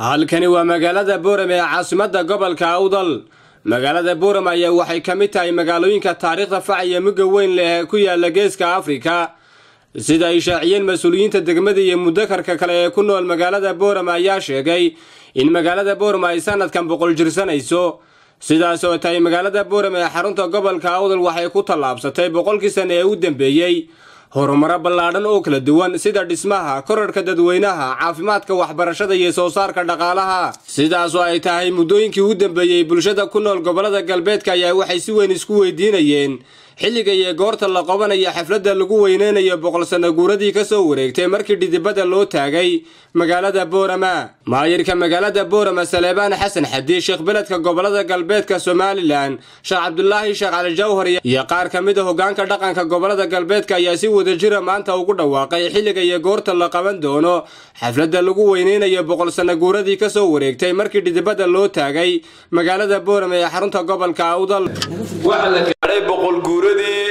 halkani waa magaalada boorem ee caasimadda gobolka awdal magaalada boorem ayaa waxay ka mid tahay magaalooyinka taariikhda fac iyo mugga weyn leh ee ku yaala geeska afrika sida ay shaaciyeen mas-uuliyiinta degmada iyo mudakarka kale ee ku nool magaalada boorem ayaa sheegay in magaalada boorem ay sanadkan boqol jirsanayso sidaas oo tahay magaalada boorem ee xarunta gobolka awdal waxay ku tallaabsatay boqolkii sane ee u dambeeyey horumaro ballaadhan oo kala duwan sida dhismaha korarhka dadweynaha caafimaadka waxbarashada iyo soo saarka dhaqaalaha sidaas oo ay tahay muddooyinkii u dambeeyey bulshada ku nool gobollada galbeedka ayaa waxay si weyn isku weydiinayeen xilliga iyo goorta la qabanayo xafladda lagu weyneynayo boqol sano guuradii ka soo wareegtay markii dhidibada loo taagay magaalada boorama maayirka magaalada boorama saleebaan xasan xadi sheekh beledka gobolada galbeedka somalilan sheekh cabdulaahi sheekh cali jawhar iyo qaar ka mid a hogaanka dhaqanka gobolada galbeedka ayaa si wadajira maanta ugu dhawaaqay xilliga iyo goorta la qaban doono xafladda lagu weyneynayo boqol sano guuradii ka soo wareegtay markii dhidibada loo taagay magaalada boorama ee xarunta gobolka awdal boqolguuradii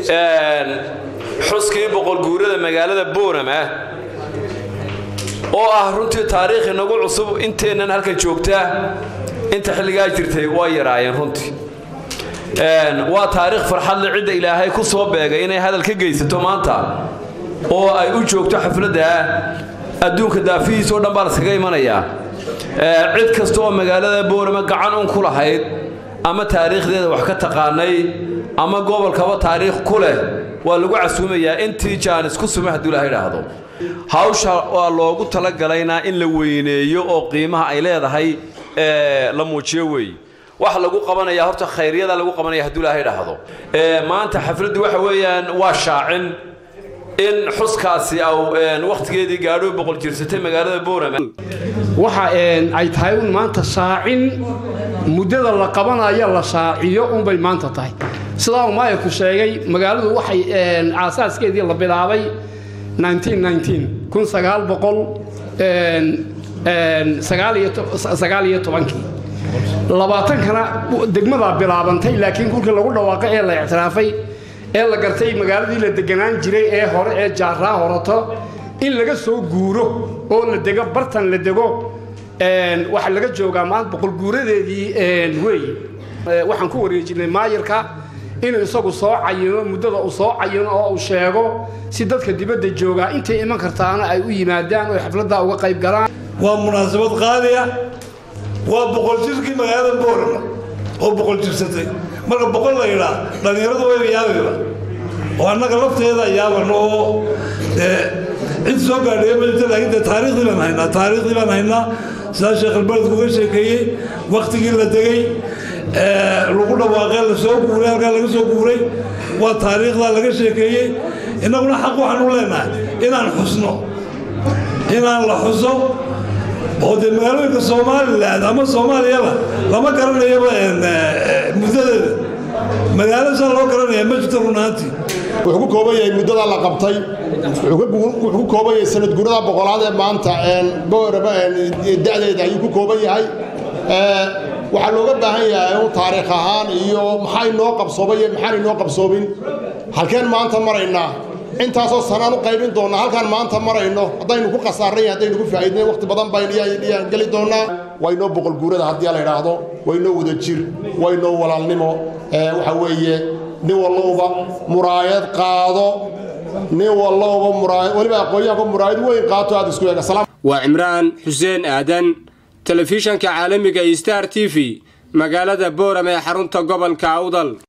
xuskii boqolguurada magaalada boorama oo ah runtii taariikh inagu cusub inteennan halkan joogta inta xilligaa jirtay waa yaraayeen runtii waa taariikh farxadle cidda ilaahay ku soo beegay inay hadal ka geysato maanta oo ay u joogto xafladda adduunka daafihiisa o dhan baa laskaga imanayaa cid kasta oo magaalada boorama gacan un ku lahayd ama taariikhdeeda wax ka taqaanay ama gobolkaba taariikh ku leh waa lagu casuumayaa intii jaanis ku suma hadduu ilaha idhaahdo hawsha waa loogu talagalayna in la weyneeyo oo qiimaha ay leedahay la muujiyo weeye waxa lagu qabanaya horta khayryada lagu qabanaya hadduu ilaha idhaahdo maanta xafladdu waxa weeyaan waa shaacin in xuskaasi wakhtigeedii gaadho boqol jirsatay magaalada boorama waxa ay tahay un maanta shaacin muddada la qabanayo la shaaciyo unbay maanta tahay sidaa uu maayirku sheegay magaaladu waxay aasaaskeedii la bilaabay aaaiyo labaatankana degmadaa bilaabantay laakiin kulkii lagu dhawaaqay ee la ictiraafay ee la gartay magaaladii la deganaan jiray ee hore ee jaaraa horato in laga soo guuro oo la dego bartan la dego waxaa laga joogaa maanta boqolguuradeedii wey waxaan ku wareejinay maayirka inuu isagu soo cayino muddada uu soo cayino oo uu sheego si dadka dibadda joogaa intay iman kartaana ay u yimaadaan oo xafladdaa uga qayb galaan waa munaasabad qaaliya waa boqol jirkii magaalada boorama oo boqol jirsatay marka boqol la yidhaa dhallinyaradu wayba yaabayba oo annaga lafteeda yaaban oo cid soo gaadhaya ma jirta laakiin dee taariikhdii baan haynaa taariikhdii baan haynaa sidaa sheekh albaledku uga sheekeeyey wakhtigii la degay lagu dhawaaqee la soo guuray halkaa laga soo guuray waa taariikhdaa laga sheekeeyey innaguna xaq waxaan u leenahay inaan xusno inaan la xuso oo dee magaalooyinka somalilan ama soomaaliyaba lama garanayaba muddadeeda magaalo saa loo garanaya ma jirto runaantii wuxuu ku kooban yahay muddadaa la qabtay wuxuu ku kooban yahay sanad gurada boqolaad ee maanta boorama da'deeda ayuu ku kooban yahay waxaa looga baahan yahay un taariikh ahaan iyo maxaa inoo qabsoomay iyo maxaan inoo qabsoomin halkeen maanta maraynaa intaasoo sanaan u qaybin doonnaa halkaan maanta marayno haddaynu ku khasaarnay haddaynu ku faa'iidnay wakhti badan bayaan geli doonnaa waa inoo boqolguurada haddii la idhaahdo waa inoo wada jir waa inoo walaalnimo waxa weeye nin wallowba muraayad qaado nin wallowba muraayad weliba aqoonyahanka muraayad weyn qaato aad isku eega waa cimraan xuseen aadan telefishanka caalamiga star t v magaalada boorama ee xarunta gobolka awdal